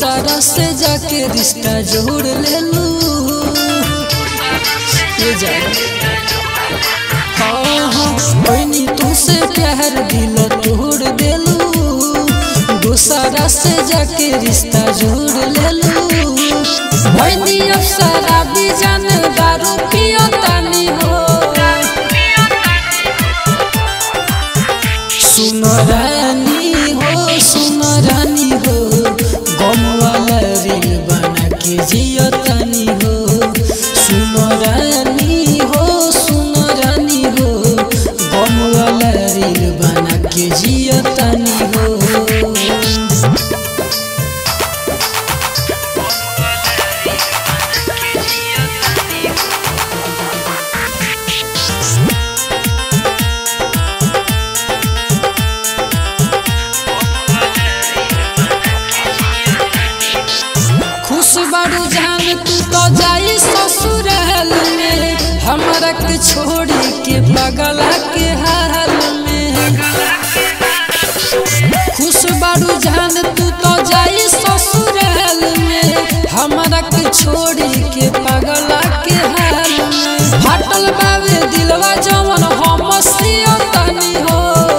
दूसरा से जाके रिश्ता जोड़ ले लू ये जा हाँ हाँ बहनी तुझसे प्यार दिल तोड़ देलू दूसरा से जाके रिश्ता जोड़ ले लू बहनी अफसरा भी जान दारू पियो तानी हो सुन रानी हो सुन रानी हो गम वाला रील बना के जियो तानी हो सुन रानी हो सुन रानी हो गम वाला रील बना के जियो तानी हो खुश बारू जान तू तो जाई ससुराल में हमरा के छोड़ी के बगला के हाल में खुश बारू जान तू तो जाई ससुराल में हमरा के छोड़ी के पगला के हाल में फाटल बावे दिलवा जवन हम सियो तनी हो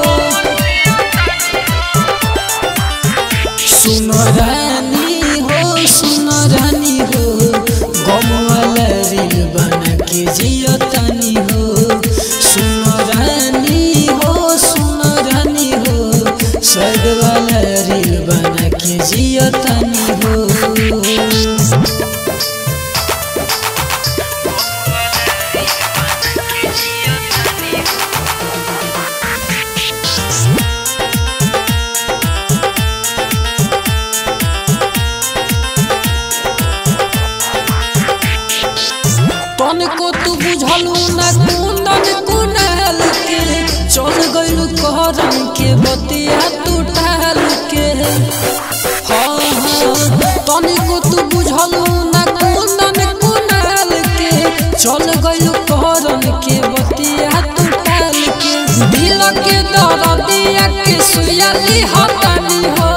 सुन रानी हो सुन रानी हो गम वाला रील बना के जियो तानी हो सुन रानी हो सुन रानी हो स्वर्ग वाला रील बना के जियो तानी हो तनिको तू बुझलू ना कुंदन कुनाल के चल गइलू कहरन के बतिया तू टाल के हाँ हाँ तनिको तू बुझलू ना कुंदन कुनाल के चल गइलू कहरन के बतिया तू टाल के दिल के दर्दिया के सुयाली हतानी हो